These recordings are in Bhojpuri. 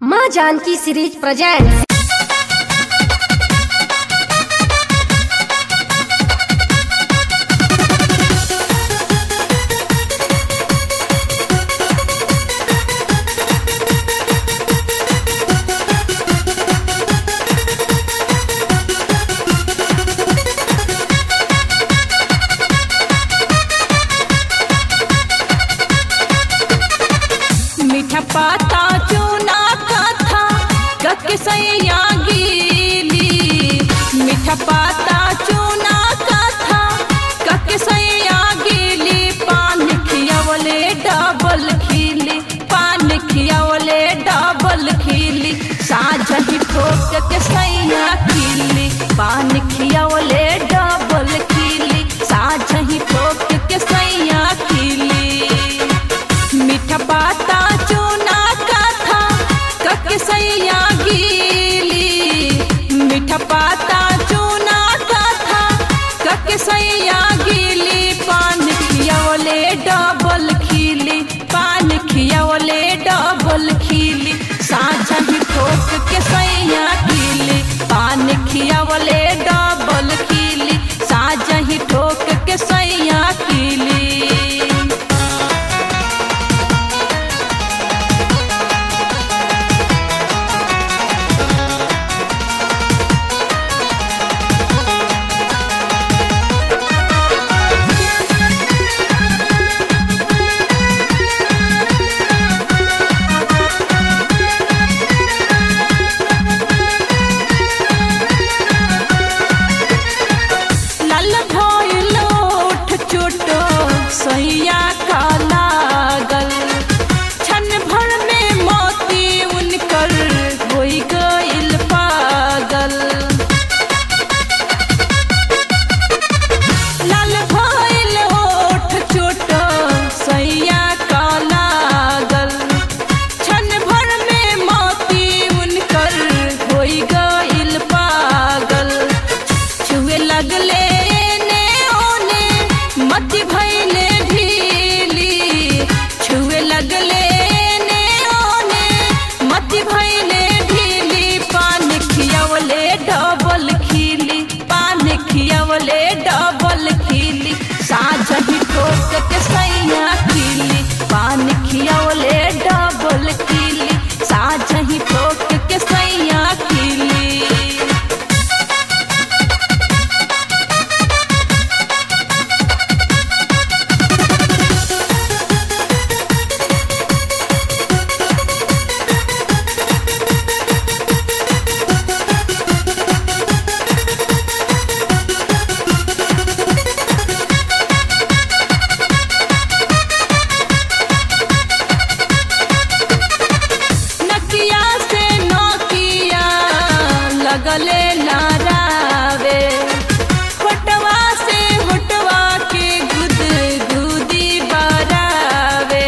माँ जानकी सीरीज प्रेजेंट मीठा पाता चूना कथा कक सैया गीली मीठा पाता चूना कथा कक सैया गीली पान खियावले डबल खीली पान खियावले डबल खीली साझ ही ठोक के सैया खीली पान खियावले डबल खीली साझ ही ठोक के सैया खीली मीठा पाता चूना कथा कक सैया गीली मीठा पाता चूना कथा कक सैया गीली पान खियावले डबल खीली पान खियावले डबल खीली साझा ही ठोक के सैया खीली पान खियावले डबल खीली साझा ही ठोक के सैया खीली लाल भइल ओठ चोटो सैया का लागल क्षण भर में मोती उनकर होई गइल पागल लाल भइल ओठ चोटो सैया का लागल क्षण भर में मोती उनकर होई गइल पागल छुए लगले ने ओने मत भइले ढीली छुए लगले ने ओने मत भइले ढीली पान खियावले डबल खीली पान खियावले डबल खीली साझ ही ठोक के सैया खीली पान खियावले डबल खीली साझ ही ठोक के सैया खीली नकिया से नोकिया लगले नारावे होटवा से होटवा के गुद गुदी बरावे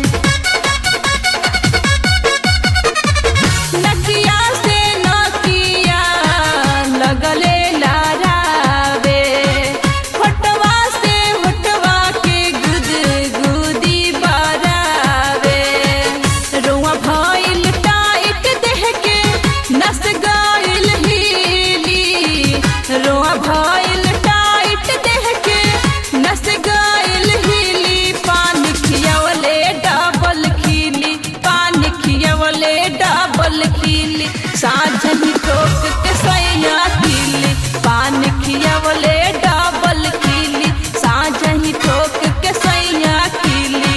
नकिया से नकिया लगले लारावे होटवा से होटवा के गुद गुदी बरावे रुआ भइल टाइट देह के नस गइल हीली रुआ भइल टाइट देह के नस गइल हीली पान खियावले डबल खीली पान खियावले डबल खीली साझ ही ठोक के सैया खीली पान खियावले डबल खीली साझ ही ठोक के सैया खीली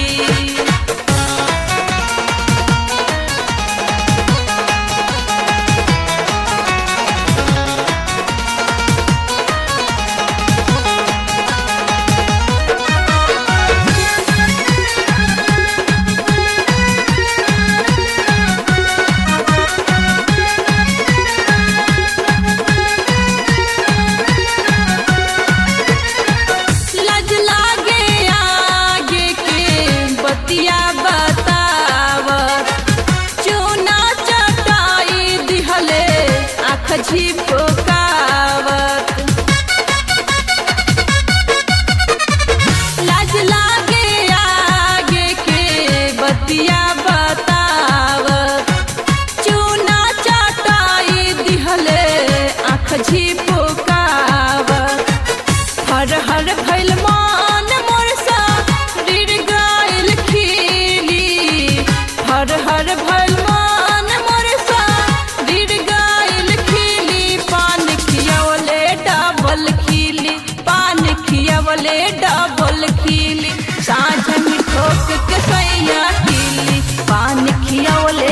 लज लागे आगे के बतिया बतावत चूना चटाई दिहले आँख झिपकावत लाज लागे आगे के बतिया बतावत खियावले डबल खिली साझ में ठोक के सैया खिली पान खियावले